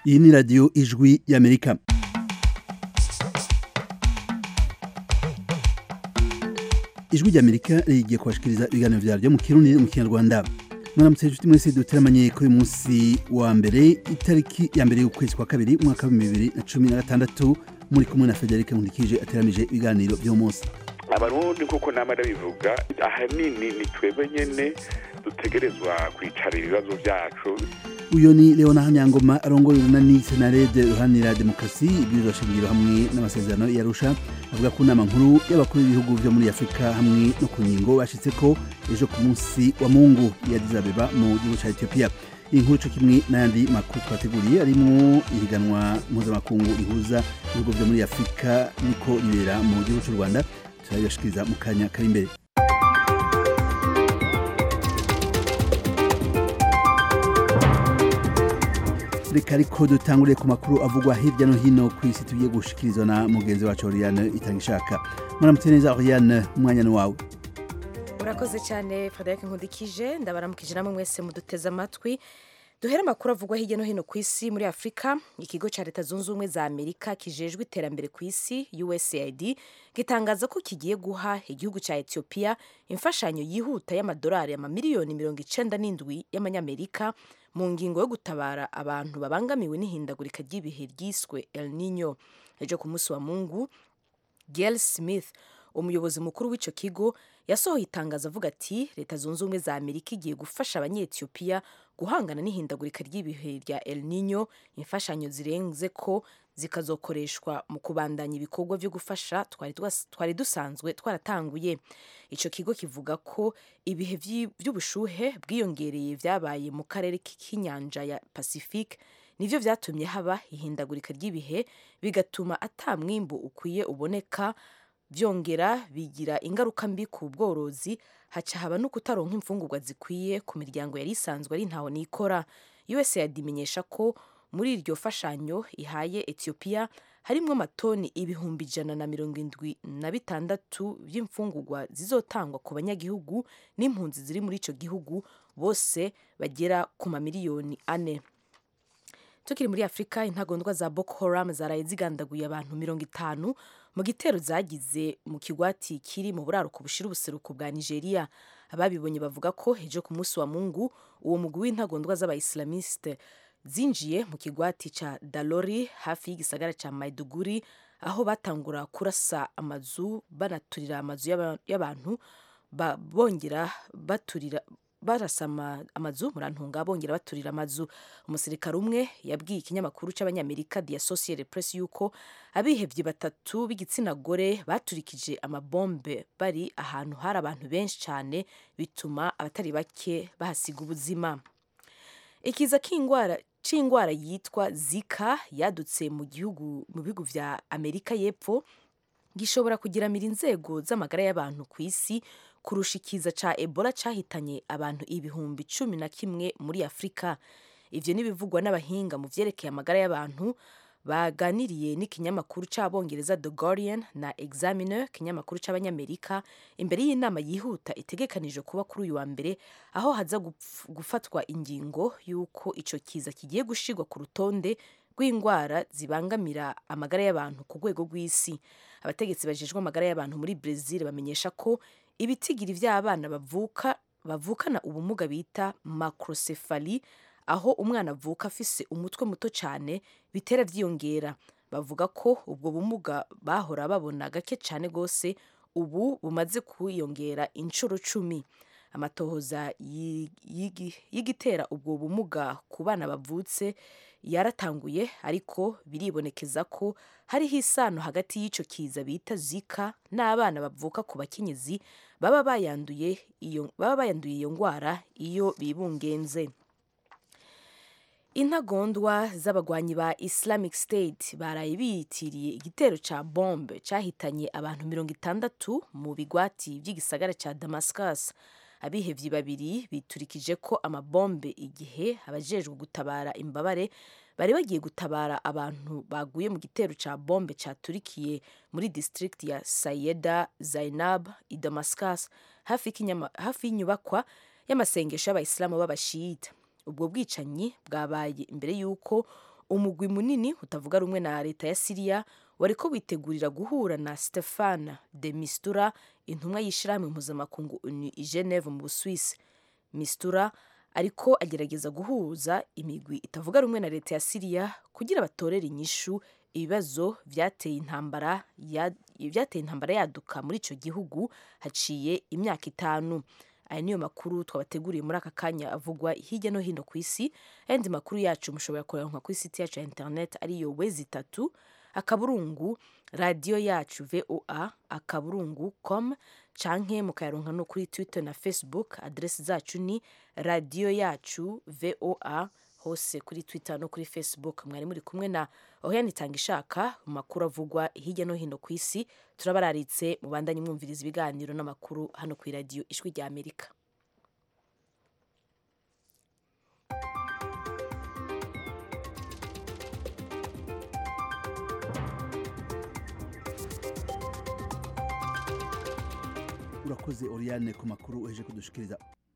iyi ni radiyo ijwi y'amerika ijwi ry'amerika rigiye kubashikiriza ibiganiro vyaryo mu kirundi no mu kinyarwanda mwaramutse inshuti mwese duteramanye ko uyu munsi wa mbere itariki ya mbere y'ukwezi kwa kabiri umwaka wa bibiri na cumi na gatandatu muri kumwe na federike nkundikije ateramije ibiganiro vy'uwo munsi abarundi nk'uko nama ndabivuga ahanini ni twebwe nyene dutegerezwa kwicara ibibazo vyacu uyo ni leona hanyangoma arongoye urunani senarede ruhanira demokarasi ibwirizwa shingiro hamwe n'amasezerano yarusha avuga ku nama nkuru y'abakuru b'ibihugu vyo muri afurika hamwe no ku ngingo bashitseko ejo ku munsi wa mungu ya Addis Abeba mu gihugu ca ethiopia iyi nkuru co kimwe n'ayandi makuru twateguriye arimwo ihiganwa mpuzamakungu rihuza ibihugu vyo muri afurika niko ribera mu gihugu c'u rwanda turabibashikiriza mu kanya kari imbere reka ariko dutanguriye ku makuru avugwa hirya no hino ku isi tugiye gushikirizwa na mugenzi wacu Oriane itanga ishaka muramutse neza Oriane umwanya ni wawe urakoze cyane frederic nkundikije ndabaramukije namwe mwese muduteze amatwi duhere amakuru avugwa hirya no hino ku isi muri afurika ikigo cya leta zunze ubumwe za amerika kijejwe iterambere ku isi usaid gitangaza ko kigiye guha igihugu cya ethiopia imfashanyo yihuta y'amadolari amamiliyoni mirongo icenda n'indwi y'amanyamerika mu ngingo yo gutabara abantu babangamiwe n'ihindagurika ry'ibihe ryiswe el nino ejo ku munsi wa mungu gail smith umuyobozi mukuru w'icyo kigo yasohoye itangazo avuga ati leta zunze ubumwe za amerika igiye gufasha abanyetiyopiya guhangana n'ihindagurika ry'ibihe rya el nino imfashanyo zirenze ko zikazokoreshwa mu kubandanya ibikorwa byo gufasha twari dusanzwe twaratanguye icyo kigo kivuga ko ibihe by'ubushuhe bwiyongereye byabaye mu karere k'inyanja ya pacifique nivyo vyatumye haba ihindagurika ry'ibihe bigatuma ata mwimbu ukwiye uboneka byongera bigira ingaruka mbi ku bworozi haca haba no kutaronka imfungurwa zikwiye ku miryango yari isanzwe ari ntaho nikora usaid imenyesha ko muri iryo fashanyo ihaye ethiopia harimwo amatoni ibihumbi ijana na mirongo indwi na bitandatu by'imfungurwa zizotangwa ku banyagihugu n'impunzi ziri muri ico gihugu bose bagera ku mamiliyoni ane tukiri muri afurika intagondwa za boko haram zaraye zigandaguye abantu mirongo itanu mu gitero zagize mu kigwati kiri mu buraruko bushira ubuseruko bwa nigeria ababibonye bavuga ko ejo ku munsi wa mungu uwo mugwi w'intagondwa z'abaislamiste zinjiye mu kigwati ca dalori hafi y'igisagara ca maiduguri aho batangura kurasa amazu banaturira amazu y'abantu bongera baturira barasa amazu murantunga bongera baturira amazu umusirikare umwe yabwiye ikinyamakuru cy'abanyamerika The Associated Press yuko abihevye batatu b'igitsina gore baturikije amabombe bari ahantu hari abantu benshi cyane bituma abatari bake bahasiga ubuzima ikiza k'ingwara c'ingwara yitwa zika yadutse mu gihugu mu bihugu vya amerika y'epfo gishobora kugiramira inzego z'amagara y'abantu ku isi kurusha ikiza ca ebola cahitanye abantu ibihumbi cumi na kimwe muri afurika ivyo n'ibivugwa n'abahinga mu vyerekeye amagara y'abantu baganiriye n'ikinyamakuru c'abongereza the guardian na examiner kinyamakuru c'abanyamerika imbere y'inama yihuta itegekanije kuba kuri uyu wa mbere aho haza gufatwa ingingo y'uko ico kiza kigiye gushirwa ku rutonde rw'indwara zibangamira amagara y'abantu ku rwego rw'isi abategetsi bajejwe amagara y'abantu muri Brazil bamenyesha ko ibitigiri vy'abana bavuka bavukana ubumuga bita macrocephaly aho umwana avuka afise umutwe muto cyane bitera vyiyongera bavuga ko ubwo bumuga bahora babona gake cyane gose ubu bumaze kwiyongera inshuro cumi amatohoza y'igitera ubwo bumuga ku bana bavutse yaratanguye ariko biribonekeza ko hariho isano hagati y'ico kiza bita zika n'abana bavuka ku bakenyezi baba bayanduye iyo baba bayanduye iyo ngwara iyo bibungenze intagondwa z'abagwanyi ba islamic state baraye biyitiriye igitero ca bombe cahitanye abantu mirongo itandatu mu bigwati vy'igisagara ca damascus abihevyi babiri biturikije ko amabombe igihe abajejwe gutabara imbabare bari bagiye gutabara abantu baguye mu gitero ca bombe caturikiye muri district ya sayeda zainab i damascus hafi y'inyubakwa y'amasengesho y'abayisilamu b'abashiyita ubwo bwicanyi bwabaye imbere y'uko umugwi munini utavuga rumwe na leta ya siriya wariko witegurira guhura na stefan de mistura intumwa y'ishirahamwe mpuzamakungu onu i geneve mu buswisi mistura ariko agerageza guhuza imigwi itavuga rumwe na leta ya siriya kugira batorere inyishu ibibazo vyateye intambara ya, vyateye intambara yaduka muri ico gihugu haciye imyaka itanu aya niyo makuru twabateguriye muri aka kanya avugwa hirya no hino ku isi ayandi makuru yacu mushobora kuyaronka kuri site yacu ya internet ariyo wezi itatu akaburungu radiyo yacu voa akaburungu com canke mukayaronka no kuri twitter na facebook adresi zacu ni radiyo yacu voa hose kuri twitter no kuri facebook mwari muri kumwe na ohiyani itanga ishaka mu makuru avugwa hirya no hino ku isi turabararitse mubandanye mwumviriza ibiganiro n'amakuru hano ku iradiyo ijwi rya amerika urakoze oriane ku makuru uheje kudushikiriza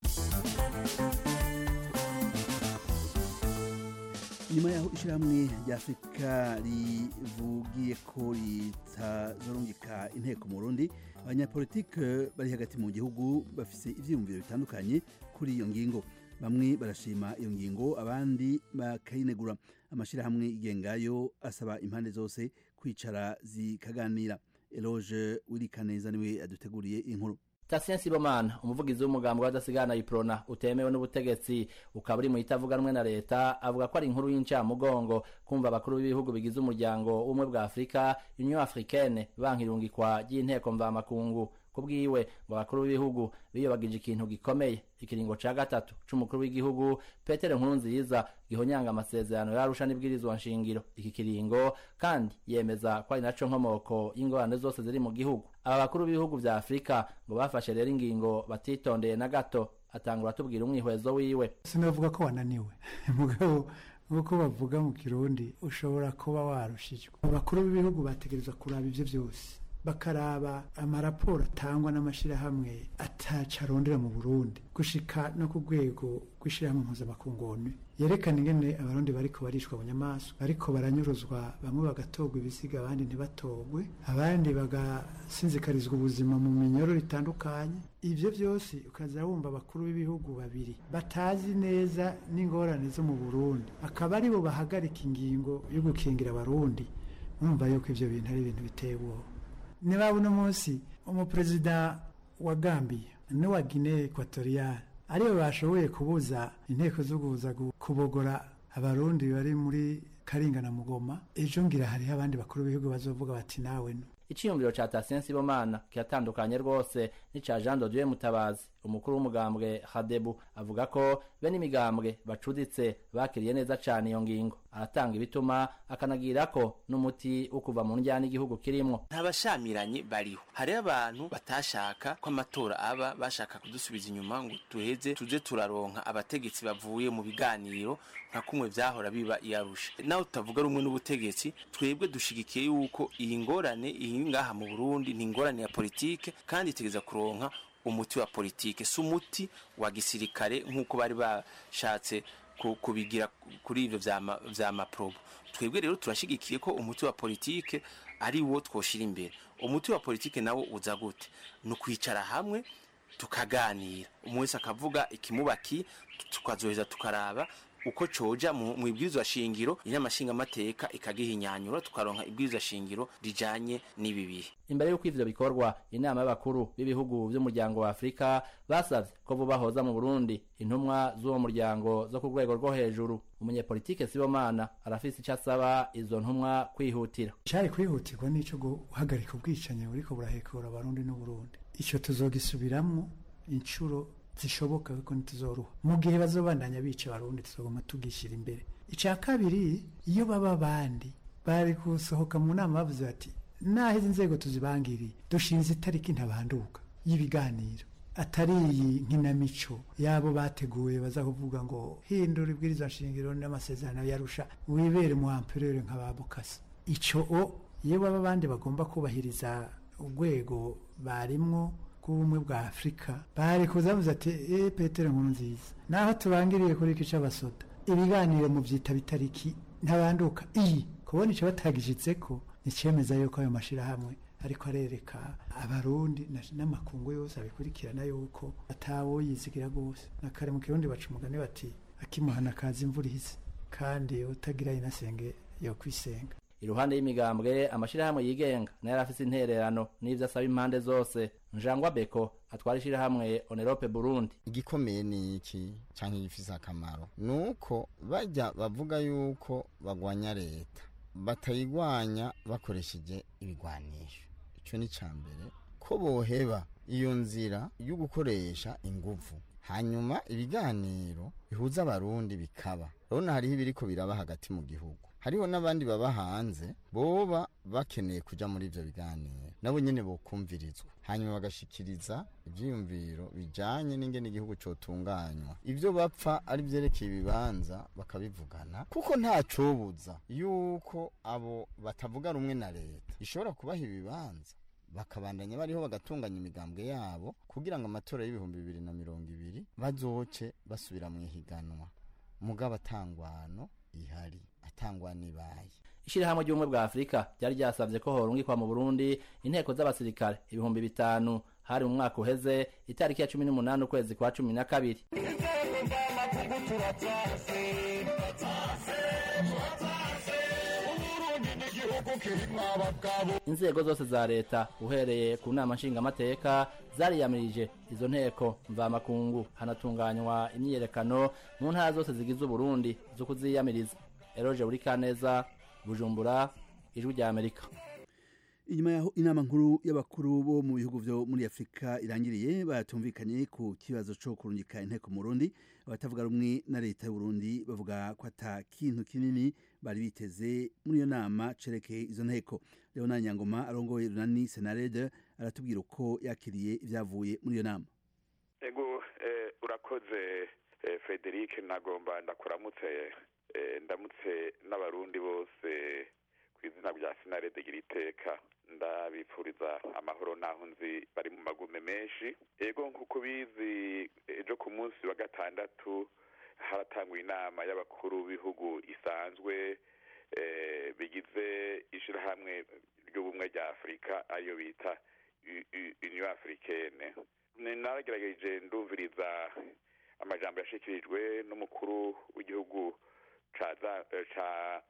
nyuma yaho ishyirahamwe rya afurika rivugiye ko ritazorungika inteko mu burundi abanyapolitike bari hagati mu gihugu bafise ivyiyumviro bitandukanye kuri iyo ngingo bamwe barashima iyo ngingo abandi bakayinegura amashyirahamwe yigengayo asaba impande zose kwicara zikaganira eloge wirikaneza niwe aduteguriye inkuru Tasien Sibomana umuvugizi w'umugambi w'adasigana iprona utemewe n'ubutegetsi ukaba uri mu itavuga rumwe na leta avuga ko ari inkuru y'incamugongo kumva abakuru b'ibihugu bigize umuryango w'ubumwe bwa Afrika Union Africaine bankirungikwa ry'inteko mvamakungu kubwiwe ngo abakuru b'ibihugu biyobagije ikintu gikomeye ikiringo ca gatatu c'umukuru w'igihugu Peter Nkurunziza gihonyanga amasezerano yarusha n'ibwirizwa nshingiro iki kiringo kandi yemeza ko ari naco nkomoko y'ingorane zose ziri mu gihugu aba bakuru b'ibihugu vya Afrika ngo bafashe rero ingingo batitondeye na gato atangura atubwira umwihwezo wiwe sinavuga ko wananiwe mugabo nk'uko bavuga mu kirundi ushobora kuba warushijwe abakuru b'ibihugu bategerezwa kuraba ivyo vyose bakaraba amaraporo atangwa n'amashyirahamwe ataca arondera mu burundi gushika no ku rwego rw'ishyirahamwe mpuzamakungu onu yerekana ingene abarundi bariko barishwa bunyamaswa bariko baranyuruzwa bamwe bagatogwa ibisiga abandi ntibatogwe abandi bagasinzikarizwa ubuzima mu minyororo itandukanye ivyo vyose ukaza wumva abakuru b'ibihugu babiri batazi neza n'ingorane zo mu burundi akaba aribo bahagarika ingingo yo gukingira abarundi mwumva yuko ivyo bintu ari ibintu biteye ubwoba niba uno munsi umuperezida wa Gambia n'uwa Guinea Equatorial aribo bashoboye kubuza inteko zo kuza kubogora abarundi bari muri Karinga na Mugoma ejo ngira hariho abandi bakuru b'ibihugu bazovuga bati nawe no iciyumviro ca Tasien Sibomana kiratandukanye rwose n'ica Jean de Dieu Mutabazi umukuru w'umugambwe Hadebu avuga ko bene imigambwe bacuditse bakiriye neza cane iyo ngingo aratanga ibituma akanagira ko n'umuti wo kuva mu njyana igihugu kirimwo ntabashamiranye bariho hariho abantu batashaka ko amatora aba bashaka kudusubiza inyuma ngo tuheze tuze turaronka abategetsi bavuye mu biganiro nka kumwe vyahora biba iyarusha naho tutavuga rumwe n'ubutegetsi twebwe dushigikiye yuko iyi ngorane iri ngaha mu Burundi ni ingorane ya politike kandi itegeza kuronka umuti wa politike si umuti wa gisirikare nk'uko bari bashatse kubigira kuri ivyo vya maprobo twebwe rero turashigikiye ko umuti wa politike ari wo twoshira imbere umuti wa politike nawo uza gute ni ukwicara hamwe tukaganira umwe wese akavuga ikimubaki tukazoheza tukaraba uko coja mu ibwirizwa shingiro inama nshingamateka ikagihinyanyura tukaronka ibwirizwa shingiro rijanye n'ibi bihe imbere y'uko ivyo bikorwa inama y'abakuru b'ibihugu vy'umuryango wa afurika basavye ko vuba hoza mu burundi intumwa z'uwo muryango zo ku rwego rwo hejuru umunyepolitike sibomana arafise ico asaba izo ntumwa kwihutira cari kwihutirwa n'ico guhagarika ubwicanyi buriko burahekura abarundi n'uburundi ico tuzogisubiramwo incuro zishoboka kuko ntituzoruha mu gihe bazobandanya bica abarundi tuzoguma tugishyira imbere icya kabiri iyo baba abandi bari gusohoka mu nama bavuze bati naho izi nzego tuzibangiriye dushinze itariki ntabanduka y'ibiganiro atari iyi nkinamico yabo bateguye baza kuvuga ngo hindura ibwiriza nshingiro n'amasezerano yarusha wibere mu amperere nka ba bukasa icyo o iyo baba abandi bagomba kubahiriza urwego barimwo bw'ubumwe bwa afurika bari kuza bavuze ati eee petero nkuru nziza naho tubangiriye kuri iki cy'abasoda ibiganiro mu byita bitariki ntabanduka iyi kubona icyo batagishitseko nicemeza yuko ayo mashirahamwe ariko arereka abarundi na- n'amakungu yose abikurikirana yuko atawoyizigira gose na kare mu kirundi baca umugani bati akimuhana kaza imvura ihise kandi utagira inasenge yo kwisenga iruhande y'imigambwe amashirahamwe yigenga nayo arafise intererano n'ivyo asaba impande zose njangwa beko atwara ishirahamwe onerope burundi igikomeye ni iki cyangwa igifise akamaro ni uko bajya bavuga yuko bagwanya leta batayigwanya bakoresheje ibigwanisho icyo ni cya mbere ko boheba iyo nzira yo gukoresha inguvu hanyuma ibiganiro bihuza abarundi bikaba urabona hariho ibiriko biraba hagati mu gihugu hariho n'abandi baba hanze boba bakeneye kuja muri ivyo biganiro nabo nyene bokumvirizwa hanyuma bagashikiriza ivyiyumviro bijanye n'ingene igihugu cotunganywa ivyo bapfa ari vyerekeye ibibanza bakabivugana kuko nta cobuza yuko abo batavuga rumwe na leta ishobora kubaha ibibanza bakabandanya bariho bagatunganya imigambwe yabo kugira ngo amatora y'ibihumbi bibiri na mirongo ibiri bazoce basubira mu ihiganwa mugabo atangwano ihari atangwano ibaye ishirahamwe ry'ubumwe bwa afurika ryari ryasavye ko horungikwa mu burundi inteko z'abasirikare ibihumbi bitanu hari mu mwaka uheze itariki ya cumi n'umunani ukwezi kwa cumi na kabiri inzego zose za leta uhereye ku nama nshingamateka zariyamirije izo nteko mvamakungu hanatunganywa imyiyerekano mu ntara zose zigize uburundi zo kuziyamiriza eroje buri kaneza bujumbura ijwi rya amerika inyuma yaho inama nkuru y'abakuru bo mu bihugu vyo muri afurika irangiriye batumvikanye ku kibazo co kurungika inteko mu burundi abatavuga rumwe na leta y'uburundi bavuga ko ata kintu kinini bari biteze muri iyo nama cerekeye izo nteko leonard nyangoma arongoye runani senarede aratubwira uko yakiriye ivyavuye muri iyo nama ego eh, urakoze eh, frederic nagomba ndakuramutse eh, ndamutse n'abarundi bose ku izina rya sinarede gira iteka ndabipfuriza amahoro naho nzi bari mu magume menshi ego nk'uko bizi ejo ku munsi wa gatandatu haratangwa inama y'abakuru b'ibihugu isanzwe eh, bigize ishirahamwe ry'ubumwe rya afurika ariyo bita U- U- union africaine Ni- naragerageje ndumviriza amajambo yashikirijwe n'umukuru w'igihugu ca za- eh, ca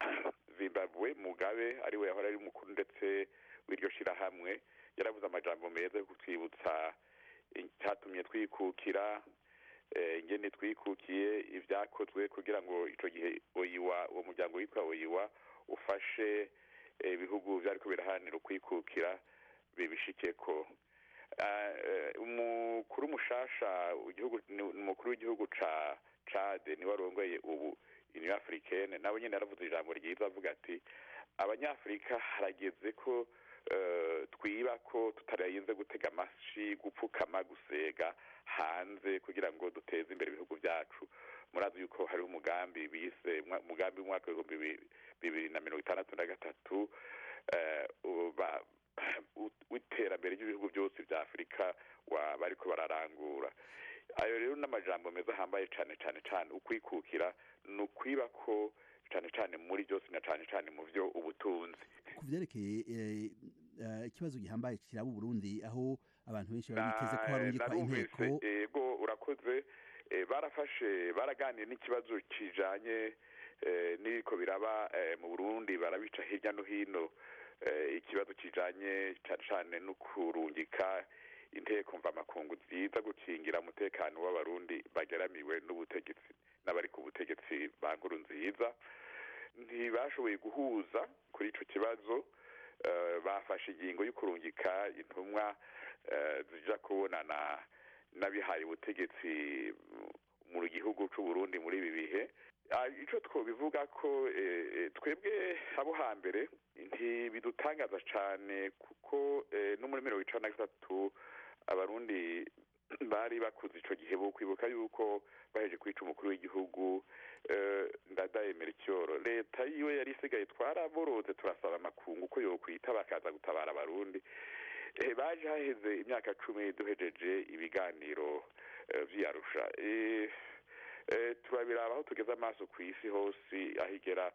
zimbabwe mugabe ariwe yahora ari umukuru ndetse w'iryo shirahamwe yaravuze amajambo meza yo kutwibutsa icyatumye twikukira eh, ingene twikukiye ibyakozwe kugira ngo ico gihe oyiwa uwo muryango witwa oyiwa ufashe eh, ibihugu vyariko biraharanira ukwikukira bibishikeko Ah, eh, umukuru mushasha igihugu ni umukuru w'igihugu ca cade niwe arongoye ubu union africaine nawe nyene yaravuze ijambo ryiza avuga ati abanyafurika harageze ko eh, twiba ko tutarenze gutega amashi gupfukama gusega hanze kugira ngo duteze imbere ibihugu byacu murazi yuko hari umugambi bise umwa- umugambi w'umwaka w'ibihumbi bibi- bibiri na mirongo itandatu na gatatu eh, uba- u- w'iterambere ry'ibihugu byose vya afurika wa- bariko bararangura ayo rero n'amajambo meza ahambaye cane cane cane ukwikukira ni ukwiba ko cane cane muri byose na cane cane mu vyo ubutunzi ku vyerekeye eh, eh, ikibazo gihambaye kiraba uburundi aho abantu benshi bari biteze ko harungikwa inteko narumvise ego urakoze eh, barafashe baraganiye n'ikibazo kijanye eh, n'ibiko biraba eh, mu burundi barabica hirya no hino eh, ikibazo kijanye cane cane no kurungika inteko mvamakungu ziza gukingira umutekano w'abarundi bageramiwe n'ubutegetsi n'abari ku butegetsi ba nkuru nziza ntibashoboye guhuza kuri ico kibazo eh, bafashe ingingo yo kurungika intumwa eh, zija kubonana n'abihaye ubutegetsi mu gihugu c'u Burundi muri ibi bihe Ah, ico twobivuga ko eh, eh, twebwe abo hambere ntibidutangaza cane kuko eh, no muri mirongo icenda na gatatu abarundi bari bakuze ico gihe bo kwibuka yuko baheje kwica umukuru w'igihugu eh, ndadaye mericyoro leta yiwe yari isigaye twaraboroze turasaba amakungu ko yokwita bakaza gutabara abarundi eh, baje haheze imyaka cumi duhejeje ibiganiro eh, vy'iyarusha eh, eh, turabiraba aho tugeze amaso ku isi hose aho igera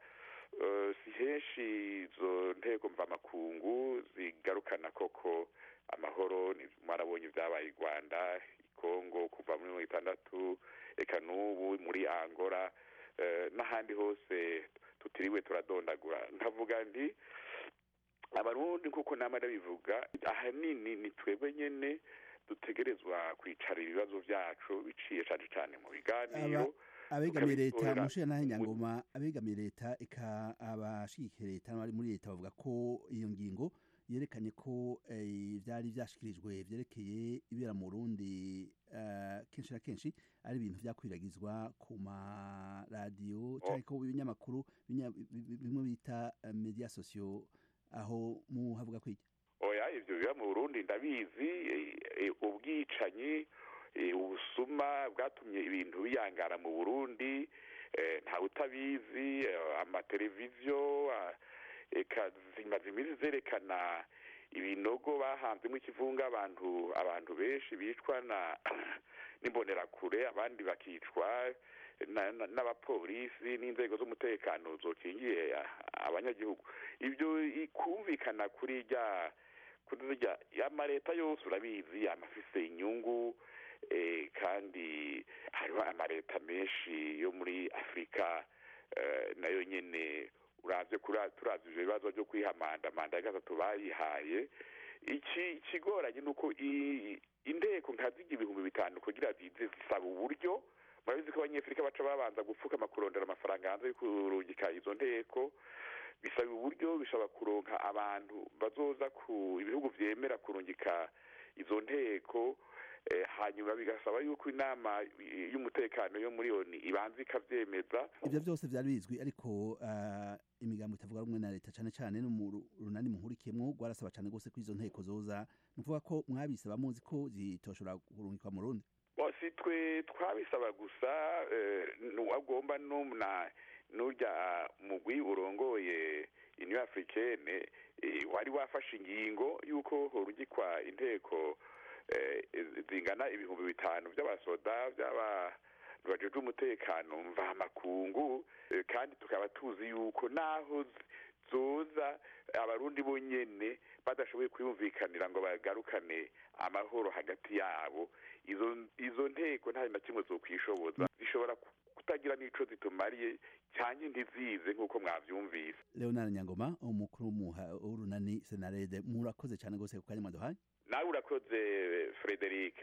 eh, si henshi izo ntego mvamakungu zigarukana koko amahoro ni- mwarabonye ibyabaye i rwanda i kongo kuva muri mirongo itandatu eka n'ubu muri angola eh, n'ahandi hose tutiriwe turadondagura nkavuga nti abarundi nk'uko nama ndabivuga ahanini ni twebwe nyene dutegerezwa kwicara ibibazo vyacu biciye cane cane mu biganiro abegamiye leta tukabitorera mushiya nahe mu- nyangoma abegamiye leta eka abashigikiye leta n'abari muri leta bavuga ko iyo ngingo yerekanye ko eh, ivyari vyashikirijwe vyerekeye ibera mu Burundi eh, kenshi na kenshi ari ibintu vyakwiragizwa ku maradiyo canke ko ibinyamakuru binya- bi- bi- bimwe bita eh, media sociaux aho muhavuga kwiki oya ivyo biba mu burundi ndabizi eh, eh, ubwicanyi eh, ubusuma bwatumye ibintu biyangara mu burundi eh, ntawe utabizi eh, amateleviziyo ah, eka zimaze iminsi zerekana ibinogo bahanzemo ikivunga abantu abantu benshi bicwa na n'imbonerakure abandi bakicwa na- na- n'abapolisi n'inzego z'umutekano zokingiye ah, abanyagihugu ibyo i- kumvikana kuri rya kuri rya amaleta yose urabizi amafise inyungu eh, kandi hariho amaleta menshi yo muri afurika eh, nayo nyene uravye kura- turavye ivyo bibazo vyo kwihamanda manda ya gatatu bayihaye iki ikigoranye nuko i- inteko nkazirya ibihumbi bitanu kugira zize zisaba uburyo murabizi ko abanyafurika baca babanza gupfukama kurondera amafaranga hanze yo kurungika izo nteko bisaba uburyo bishobora kuronka abantu bazoza ku ibihugu vyemera kurungika izo nteko eh, hanyuma bigasaba yuko inama y'umutekano yo muri oni ibanza ikavyemeza ivyo vyose vyari bizwi ariko uh, imigambo itavuga rumwe na leta cane cane no mu ru- runani muhurikiyemwo rwarasaba cane gose ko izo nteko zoza nukuvuga ko mwabisaba muzi ko zitoshobora kurungikwa mu Burundi Bo, si twe twabisaba gusa eh, nuwagomba numna nurya mugwi urongoye union africaine eh, wari wafashe ingingo yuko horungikwa inteko eh, zingana ibihumbi bitanu by'abasoda by'aba bajejwe umutekano mvamakungu eh, kandi tukaba tuzi yuko naho z- zoza abarundi bonyene badashoboye kwiyumvikanira ngo bagarukane amahoro hagati yabo izo izo nteko nta na kimwe zokwishoboza zishobora ku- kutagira n'ico zitumariye cyangwa ntizize nk'uko mwavyumvise Leonard Nyangoma umukuru w'umuha- w'urunani Senarede murakoze cane gose ku kanya mwaduhaye nawe urakoze Frederic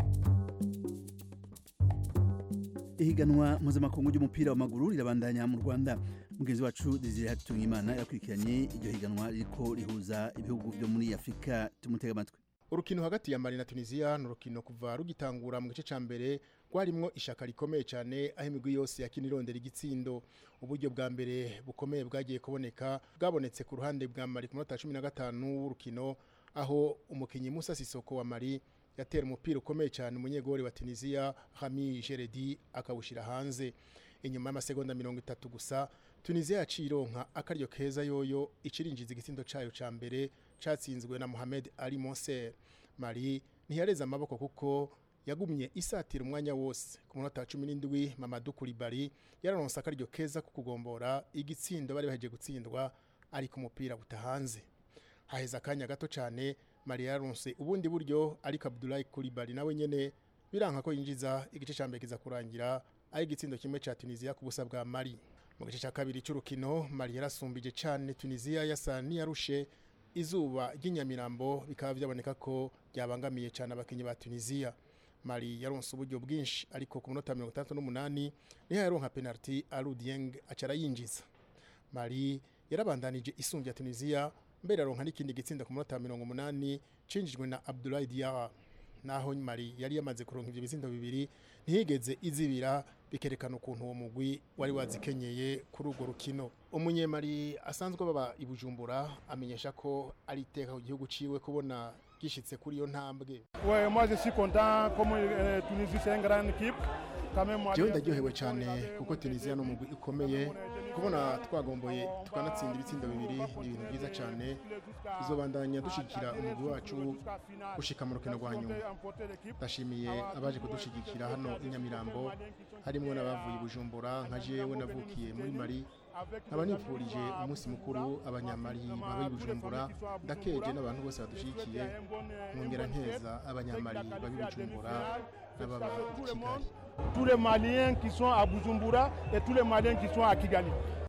ihiganwa mpuzamakungu ry'umupira w'amaguru rirabandanya mu rwanda mugenzi wacu desire hatungimana yakurikiranye iryo higanwa ririko rihuza ibihugu vyo muri afurika tumutega amatwi urukino hagati ya mali na tunisiya ni urukino kuva rugitangura mu gice cya mbere rwarimwo ishaka rikomeye cyane aho imigwi yose yakina irondera igitsindo uburyo bwa mbere bukomeye bwagiye kuboneka bwabonetse ku ruhande bwa mali ku minota cumi na gatanu w'urukino aho umukinnyi musa sisoko wa mali yatera umupira ukomeye cyane umunyegori wa tunisiya hami jeredi akawushyira hanze inyuma y'amasegonda mirongo itatu gusa tunisiya yaciye ironka akaryo keza yoyo ikirinjiza igitsindo cyayo cya mbere cyatsinzwe na Mohamed Ali Monser Mali ntiyareze amaboko kuko yagumye isatira umwanya wose ku munota wa cumi n'indwi Mamadou Koulibaly yararonse akaryo keza ko kugombora igitsindo bari baheje gutsindwa ariko umupira buta hanze haheze akanya gato cyane Mali yaronse ubundi buryo ariko Abdoulaye Koulibaly nawe nyene biranka ko yinjiza igice cya mbere kiza kurangira ari igitsindo kimwe cya Tunisia ku busa bwa Mali mu gice cya kabiri cy'urukino Mali yarasumbije cyane Tunisia yasa niyarushe izuba ry'inyamirambo bikaba byaboneka ko ryabangamiye cyane abakinnyi ba Tunisia Mali yaronse uburyo bwinshi ariko ku minota mirongo itandatu n'umunani niho yaronka penalty Alou Dieng acara yinjiza Mali yarabandanije isumbya Tunisia mbere aronka n'ikindi gitsinda ku minota mirongo umunani cinjijwe na Abdoulaye Diarra naho Mali yari yamaze kuronka ivyo bitsindo bibiri ntiyigeze izibira bikerekana ukuntu uwo mugwi wari wazikenyeye kuri urwo rukino umunyemari asanzwe baba i Bujumbura amenyesha ko ari iteka ku gihugu ciwe kubona gishitse kuri iyo ntambwe Ouais, moi je suis content comme euh, Tunisie c'est une grande équipe. Quand même, moi, jewe je- ndaryohewe cyane kuko tunisiya ni umugwi ukomeye kubona twagomboye tukanatsinda ibitsindo bibiri ni ibintu byiza cyane tuzobandanya dushyigikira umugwi wacu gushika mu rukino rwa nyuma ndashimiye abaje kudushyigikira hano i nyamirambo harimo n'abavuye i bujumbura nka jewe navukiye muri mari nkaba nifurije umunsi mukuru abanyamari baba i bujumbura ndakeje n'abantu bose badushigikiye nkongera nteza abanyamari baba i bujumbura n'ababa i kigali tous les Maliens qui sont à Bujumbura et tous les Maliens qui sont à Kigali.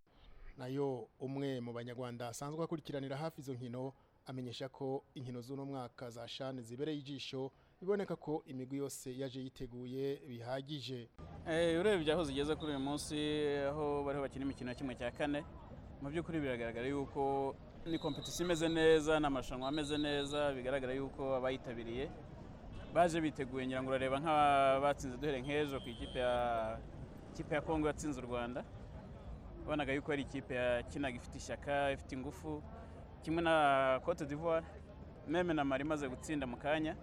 nayo umwe mu banyarwanda asanzwe akurikiranira hafi izo nkino amenyesha ko inkino z'uno mwaka za shane zibereye ijisho biboneka ko imigwi yose yaje yiteguye bihagije urebye aho zigeze kuri uyu munsi aho bariho bakina imikino ya kimwe cya kane mu by'ukuri biragaragara yuko ni kompetisiyo imeze neza n'amarushanwa ameze neza bigaragara yuko abayitabiriye baje biteguye ngira ngo urareba nk'abatsinze duhere nk'ejo ku ikipe ya ikipe ya kongo yatsinze u rwanda wabonaga yuko ari ikipe yakinaga ifite ishyaka ifite ingufu kimwe na cote d'ivoire meme na mari imaze gutsinda mu kanya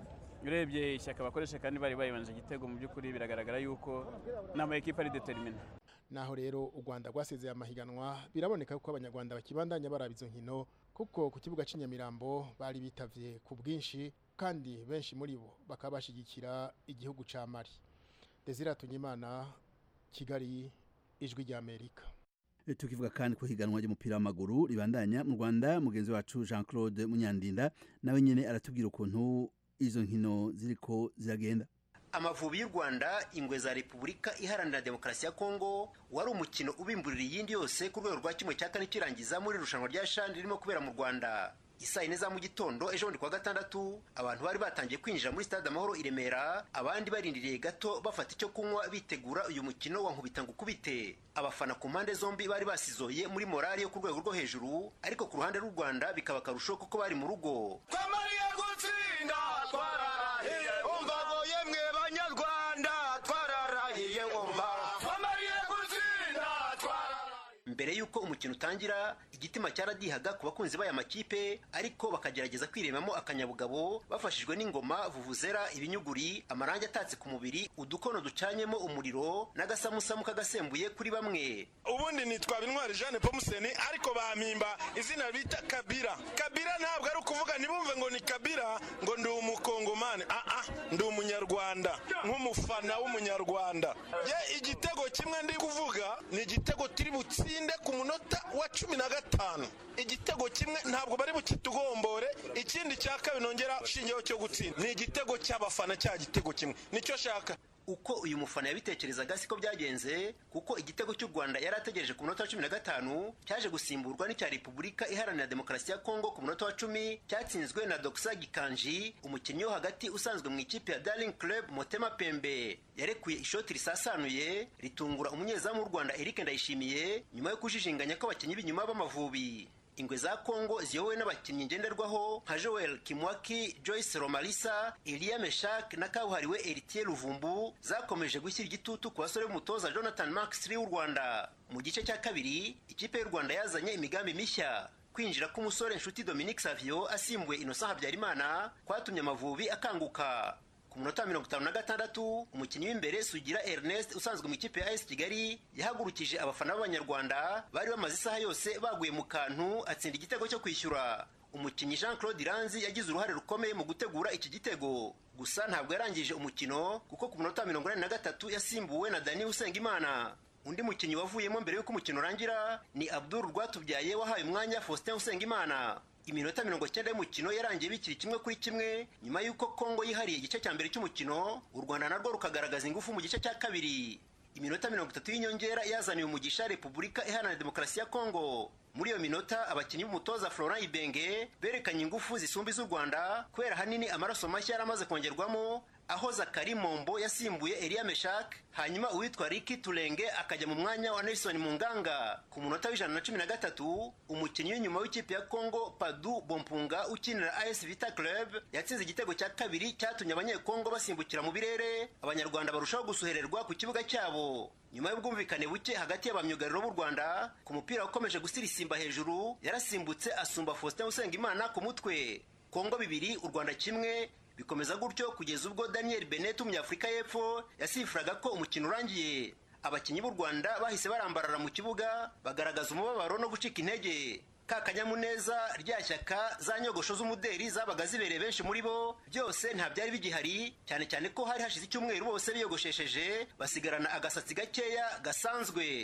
urebye ishyaka bakoresha kandi bari bayibanje igitego mu by'ukuri biragaragara yuko n'ama ekipa ari determine naho rero u rwanda rwasezeye amahiganwa biraboneka ko abanyarwanda bakibandanya baraba izo nkino kuko ku kibuga cy'inyamirambo bari bitavye ku bwinshi kandi benshi muri bo bakaba bashyigikira igihugu cya mari desire tunyimana kigali ijwi ry'amerika tukivuga kandi ku higanwa ry'umupira w'amaguru ribandanya mu rwanda mugenzi wacu jean claude munyandinda nawe nyine aratubwira ukuntu izo nkino ziriko ziragenda amavubi y'u rwanda ingwe za repubulika iharanira demokarasi ya kongo wari umukino ubimburira iyindi yose ku rwego rwa kimwe cya kane kirangiza muri irushanwa rya shani ririmo kubera mu rwanda isaa yine za mu gitondo ejo bundi kuwa gatandatu abantu bari batangiye kwinjira muri stade amahoro i remera abandi barindiriye gato bafata icyo kunywa bitegura uyu mukino wa nkubita ngo ukubite abafana ku mpande zombi bari basizoye muri morali yo ku rwego rwo hejuru ariko ku ruhande rw'u rwanda bikaba akarusho kuko bari mu rugo twamariye gutsinda twararahiye umva yemwe banyarwanda twararahiye umva twamariye gutsinda twararahiye mbere y'uko umukino utangira igitima cyaradihaga ku bakunzi b'aya makipe ariko bakagerageza kwiremamo akanyabugabo bafashijwe n'ingoma vuvuzera ibinyuguri amarangi atatse ku mubiri udukono ducanyemo umuriro n'agasamusamu kagasembuye kuri bamwe ubundi nitwa intwari jeanne pomuseni ariko bampimba izina bita kabira kabira ntabwo ari ukuvuga ntibumve ngo ni kabira ngo ndi umukongomani aa ndi umunyarwanda nk'umufana w'umunyarwanda ye igitego kimwe ndi kuvuga ni igitego turi butsinde ku munota wa cumi na gatanu igitego kimwe ntabwo bari bukitugombore ikindi cya kabiri nongera ushingiyeho cyo gutsinda ni igitego cy'abafana cya gitego kimwe nicyo shaka uko uyu mufana yabitekerezaga siko byagenze kuko igitego cy'u rwanda yari ategereje ku munota wa cumi na gatanu cyaje gusimburwa n'icya repubulika iharanira demokarasi ya kongo ku munota wa cumi cyatsinzwe na dokisa gikanji umukinnyi wo hagati usanzwe mu ikipe ya darling club motema pembe yarekuye ishoti risasanuye ritungura umunyezamu w'u rwanda eric ndayishimiye nyuma yo kujijinganya kw'abakinnyi b'inyuma b'amavubi ingwe za kongo ziyobowe n'abakinnyi ngenderwaho nka joel kimwaki joyce romalisa eliya meshak na kabuhariwe eritier ruvumbu zakomeje gushyira igitutu ku basore b'umutoza jonathan maxley w'u rwanda mu gice cya kabiri ikipe y'u rwanda yazanye imigambi mishya kwinjira k'umusore nshuti dominique savio asimbuye innocent habyarimana kwatumye amavubi akanguka ku munota wa mirongo itanu na gatandatu umukinnyi w'imbere sugira ernest usanzwe mu ikipe ya as kigali yahagurukije abafana b'abanyarwanda bari bamaze isaha yose baguye mu kantu atsinda igitego cyo kwishyura umukinnyi jean claude iranzi yagize uruhare rukomeye mu gutegura iki gitego gusa ntabwo yarangije umukino kuko ku munota wa mirongo inani na gatatu yasimbuwe na dani usengimana undi mukinnyi wavuyemo mbere y'uko umukino urangira ni abdul rwatubyaye wahaye umwanya faustin usengimana iminota mirongo cyenda y'umukino yarangiye bikiri kimwe kuri kimwe nyuma y'uko kongo yihariye igice cya mbere cy'umukino u rwanda narwo rukagaragaza ingufu mu gice cya kabiri iminota mirongo itatu y'inyongera yazaniye umugisha repubulika iharanira demokarasi ya kongo muri iyo minota abakinnyi b'umutoza florent ibenge berekanye ingufu zisumba iz'u rwanda kubera ahanini amaraso mashya yari amaze kongerwamo aho zakari mombo yasimbuye eliya meshak hanyuma uwitwa riki turenge akajya mu mwanya wa nelson munganga ku munota w'ijana na cumi na gatatu umukinnyi w'inyuma w'ikipe ya congo padu bompunga ukinira as vita club yatsinze igitego cya kabiri cyatumye abanyekongo basimbukira mu birere abanyarwanda barushaho gusuhererwa ku kibuga cyabo nyuma y'ubwumvikane buke hagati y'abamyugariro b'u rwanda ku mupira ukomeje gusirisimba hejuru yarasimbutse asumba faustin usengimana ku mutwe kongo bibiri u rwanda kimwe bikomeza gutyo kugeza ubwo daniel benet umunyafurika y'epfo yasifuraga ko umukino urangiye abakinnyi b'u rwanda bahise barambarara mu kibuga bagaragaza umubabaro no gucika intege ka kanyamuneza rya shyaka za nyogosho z'umuderi zabaga zibereye benshi muri bo byose nta byari bigihari cyane cyane ko hari hashize icyumweru bose biyogoshesheje basigarana agasatsi gakeya gasanzwe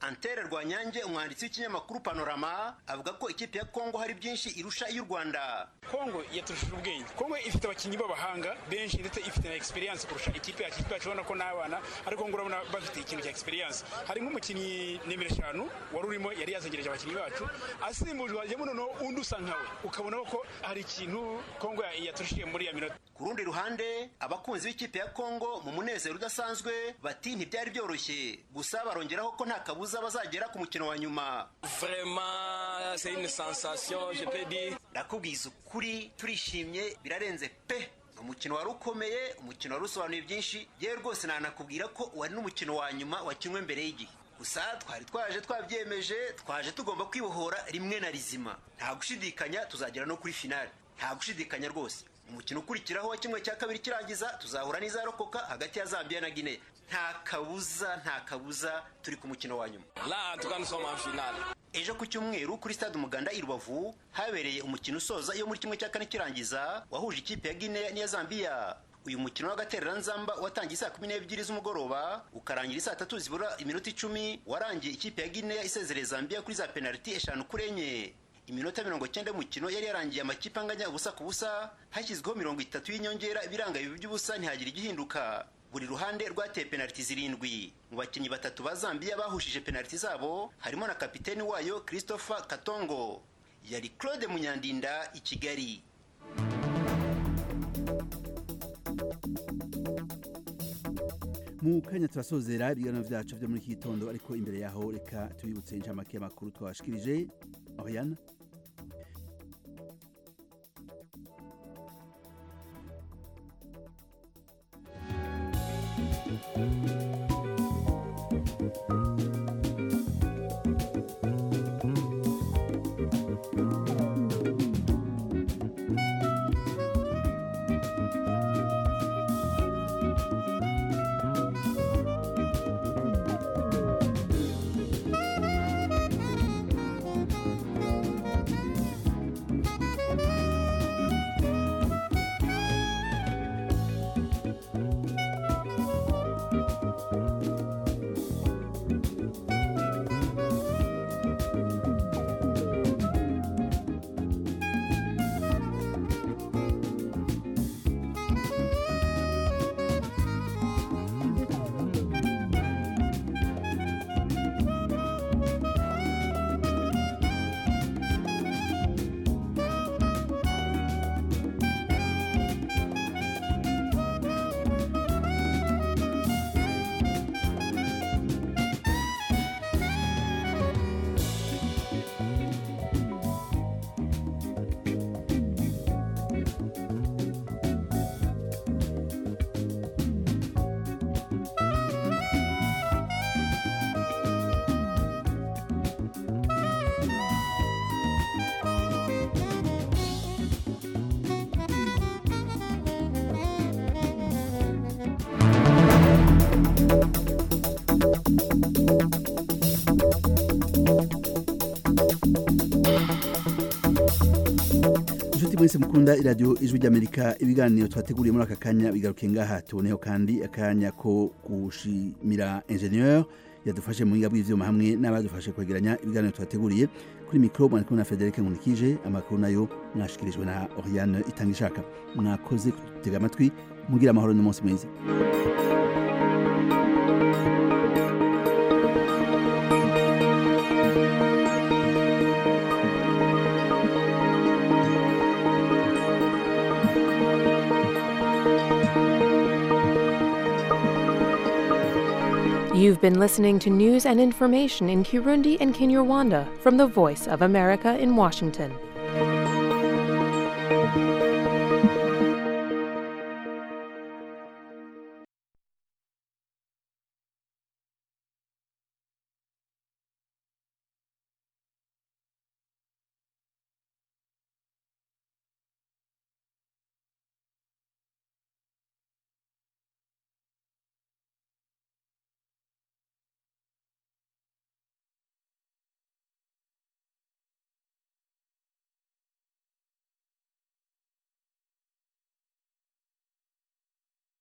antere rwanyange umwanditsi w'ikinyamakuru panorama avuga ko ikipe ya kongo hari byinshi irusha iy'u rwanda kongo yaturushije ubwenge kongo ifite abakinnyi b'abahanga benshi ndetse ifite na experience kurusha ikipe yacu ikipe yacu ubona ko n'abana ariko ngo urabona bafite ikintu cya experience hari nk'umukinnyi nimero eshanu wari urimo yari yazengereje abakinnyi bacu asimbujwe hajyamo noneho undi usa nkawe ukabona ko hari ikintu kongo yaturushije muri ya minota ku rundi ruhande abakunzi b'ikipe ya kongo mu munezero udasanzwe bati ntibyari byoroshye gusa barongeraho ko nta kabuza bazagera ku mukino wa nyuma vraiment c'est une sensation je peux dire ndakubwiza ukuri turishimye birarenze pe umukino wari ukomeye umukino wari usobanuye byinshi yewe rwose nanakubwira ko wari n'umukino wa nyuma wakinwe mbere y'igihe gusa twari twaje twabyemeje twaje tugomba kwibohora rimwe na rizima nta gushidikanya tuzagera no kuri finale nta gushidikanya rwose umukino ukurikiraho wa kimwe cya kabiri kirangiza tuzahura n'izarokoka hagati ya zambia na guinea nta kabuza nta kabuza turi ku mukino wa nyuma là en tout cas nous sommes en finale ejo ku cyumweru kuri stade umuganda i rubavu habereye umukino usoza iyo muri kimwe cya kane kirangiza wahuje ikipe ya guinea n'iya zambia uyu mukino w'agatereranzamba watangiye saa kumi n'ebyiri z'umugoroba ukarangira saa tatu zibura iminota icumi warangiye ikipe ya guinea isezereye zambia kuri za penaliti eshanu kuri enye iminota mirongo cyenda y'umukino yari yarangiye amakipe anganya ubusa ku busa hashyizweho mirongo itatu y'inyongera ibiranga bibi by'ubusa ntihagire igihinduka buri ruhande rwateye penaliti zirindwi mu bakinnyi batatu ba zambia bahushije penaliti zabo harimo na kapiteni wayo christopher katongo yari claude munyandinda i kigali mu kanya turasozera ibiganiro byacu byo muri iki gitondo ariko imbere yaho reka tubibutse inshamake y'amakuru twabashikirije Oriana inshuti mwese mukunda iradiyo ijwi ry'amerika ibiganiro twateguriye muri aka kanya bigaruke ngaha tuboneho kandi akanya ko gushimira ingenieur yadufashe mu buhinga bw'ivyuma hamwe n'abadufashe kwegeranya ibiganiro twateguriye kuri mikoro mwari kumwe na frederic nkunikije amakuru nayo mwashikirijwe na oriane itanga ishaka mwakoze kudutega amatwi mugira amahoro n'umunsi mwiza You've been listening to news and information in Kirundi and Kinyarwanda from the Voice of America in Washington.